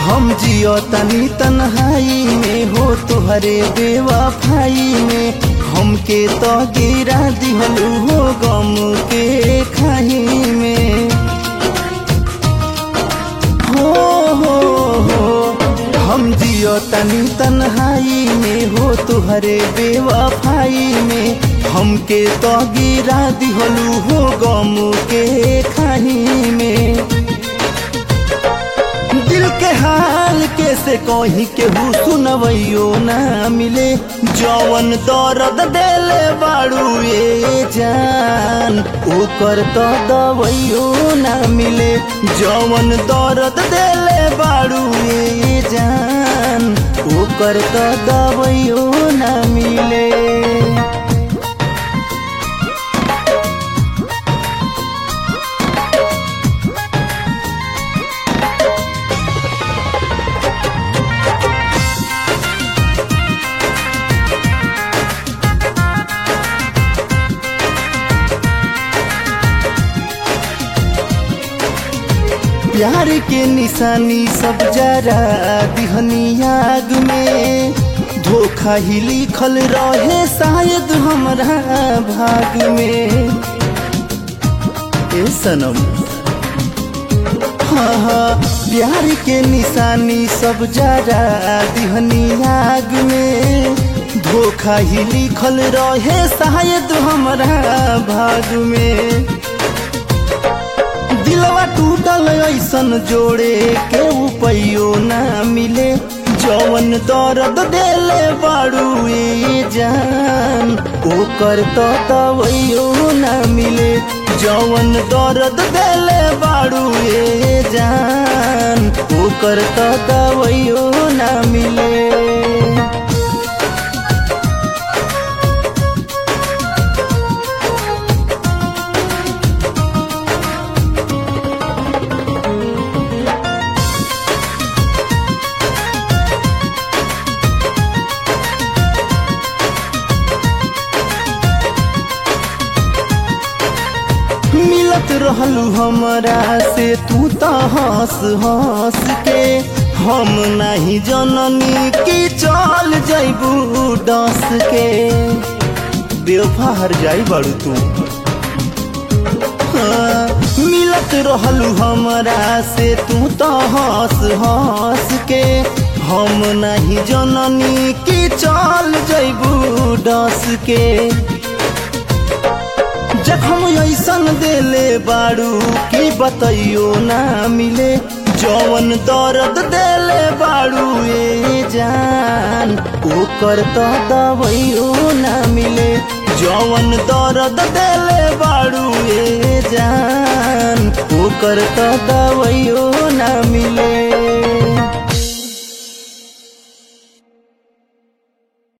हम जियो तनी तन्हाई में हो तुहरे बेवफाई में हमके तो गिरा दिहलू हो गम के खाई में हो हो हो हम जियो तनी तन्हाई में हो तुहरे बेवफाई में हमके तो गिरा दिहलू हो गम के खाई में दिल के हाल कैसे कही केहू सुनवैयो ना मिले जवन दर्द देले बाड़ू ए जान ओकर तो दवैयो ना मिले जवन दर्द देले बाड़ू ए जान ओकर तो दवैयो ना मिले प्यार के निशानी सब जरा दिहनी आग में धोखा ही लिखल रहे शायद हमरा भाग में ए सनम हाँ हाँ प्यार के निशानी सब जरा दिहनी आग में धोखा ही लिखल रहे शायद हमरा भाग में दिलवा टूटल ऐसन जोड़े के उपयो ना मिले जवन दर्द देले बाड़ू ए जान ओकर तो दवैयो ना मिले जवन दर्द देले बाड़ू ए जान ओकर तो दवैयो ना मिले मिलत रहलू हमरा से तू तो हंस हंस के हम नहीं जननी की चल जैबू डस के बेवफा हर जाई बाड़ू तू हाँ, मिलत रहलू हमरा से तू तो हंस हंस के हम नहीं जननी की चल जैबू डस के जखम ऐसन देले बाड़ू की बतैयो ना मिले जवन दर्द देले बाड़ू ए जान ओकर तो दवैयो ना मिले जवन दर्द देले बाड़ू ए जान ओकर तो दवैयो ना मिले